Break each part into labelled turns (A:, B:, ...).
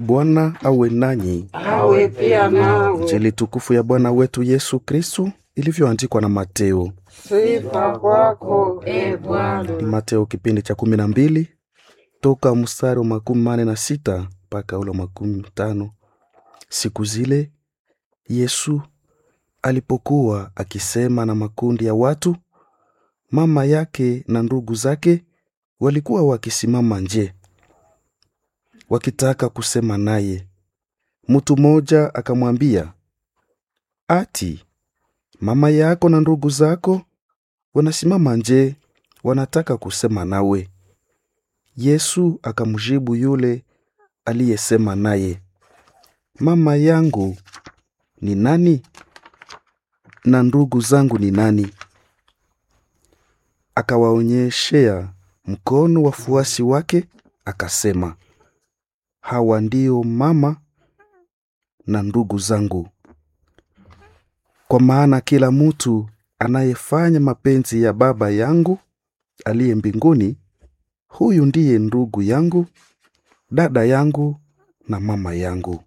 A: Bwana awe nanyi.
B: awe pia nawe.
A: Injili tukufu ya Bwana wetu Yesu Kristu ilivyoandikwa na Mateo.
B: Sifa kwako e Bwana.
A: Ni Mateo kipindi cha kumi na mbili toka mstari wa makumi mane na sita mpaka ule wa makumi tano. Siku zile Yesu alipokuwa akisema na makundi ya watu, mama yake na ndugu zake walikuwa wakisimama nje wakitaka kusema naye. Mtu mmoja akamwambia, ati mama yako na ndugu zako wanasimama nje, wanataka kusema nawe. Yesu akamjibu yule aliyesema naye, mama yangu ni nani na ndugu zangu ni nani? Akawaonyeshea mkono wafuasi wake, akasema, hawa ndio mama na ndugu zangu. Kwa maana kila mtu anayefanya mapenzi ya Baba yangu aliye mbinguni, huyu ndiye ndugu yangu, dada yangu na mama yangu.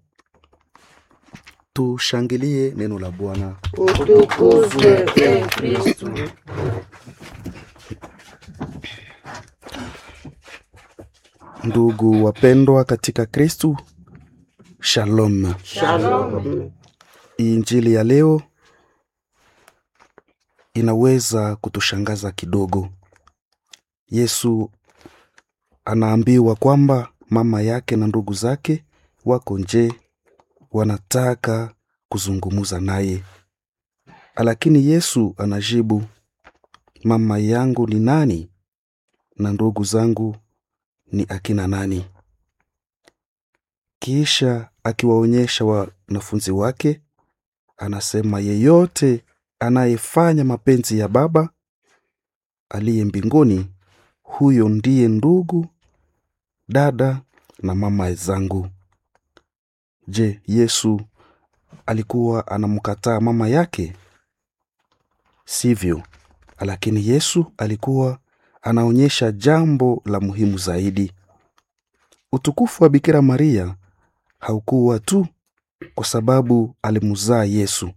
A: Tushangilie neno la Bwana.
B: Utukuzwe e Kristu.
A: Ndugu wapendwa katika Kristu, shalom.
B: Shalom.
A: Injili ya leo inaweza kutushangaza kidogo. Yesu anaambiwa kwamba mama yake na ndugu zake wako nje, wanataka kuzungumza naye, lakini Yesu anajibu, mama yangu ni nani na ndugu zangu ni akina nani? Kisha akiwaonyesha wanafunzi wake, anasema yeyote anayefanya mapenzi ya Baba aliye mbinguni, huyo ndiye ndugu, dada na mama zangu. Je, Yesu alikuwa anamkataa mama yake? Sivyo, lakini Yesu alikuwa anaonyesha jambo la muhimu zaidi. Utukufu wa Bikira Maria haukuwa tu kwa sababu alimzaa Yesu,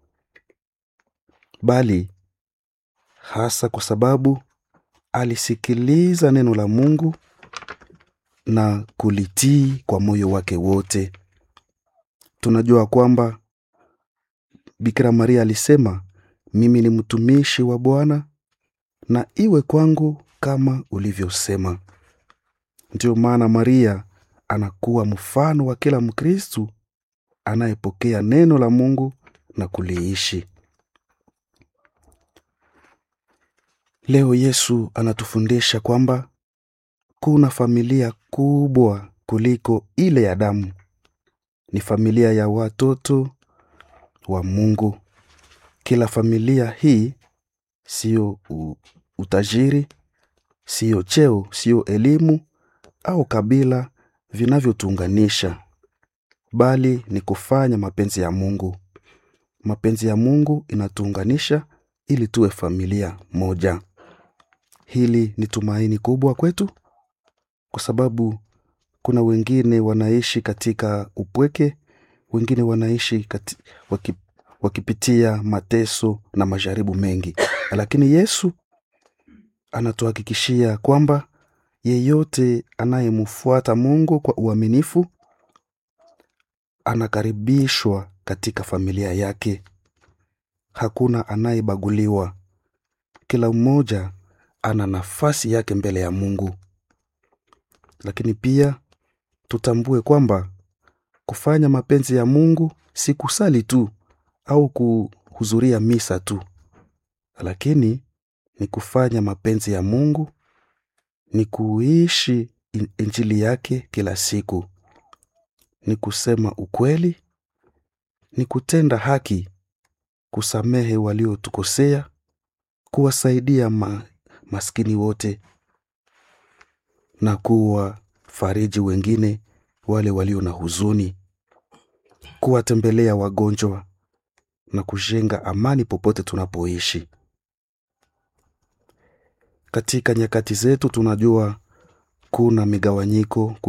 A: bali hasa kwa sababu alisikiliza neno la Mungu na kulitii kwa moyo wake wote. Tunajua kwamba Bikira Maria alisema, mimi ni mtumishi wa Bwana na iwe kwangu kama ulivyosema. Ndiyo maana Maria anakuwa mfano wa kila Mkristu anayepokea neno la Mungu na kuliishi. Leo Yesu anatufundisha kwamba kuna familia kubwa kuliko ile ya damu. Ni familia ya watoto wa Mungu. Kila familia hii siyo u- utajiri, siyo cheo, siyo elimu au kabila vinavyotuunganisha, bali ni kufanya mapenzi ya Mungu. Mapenzi ya Mungu inatuunganisha ili tuwe familia moja. Hili ni tumaini kubwa kwetu, kwa sababu kuna wengine wanaishi katika upweke, wengine wanaishi kati, waki, wakipitia mateso na majaribu mengi, lakini Yesu anatuhakikishia kwamba yeyote anayemfuata Mungu kwa uaminifu anakaribishwa katika familia yake. Hakuna anayebaguliwa, kila mmoja ana nafasi yake mbele ya Mungu. Lakini pia tutambue kwamba kufanya mapenzi ya Mungu si kusali tu au kuhudhuria misa tu, lakini ni kufanya mapenzi ya Mungu, ni kuishi in- injili yake kila siku, ni kusema ukweli, ni kutenda haki, kusamehe waliotukosea, kuwasaidia ma, maskini wote na kuwa fariji wengine wale walio na huzuni, kuwatembelea wagonjwa na kujenga amani popote tunapoishi. Katika nyakati zetu tunajua kuna migawanyiko,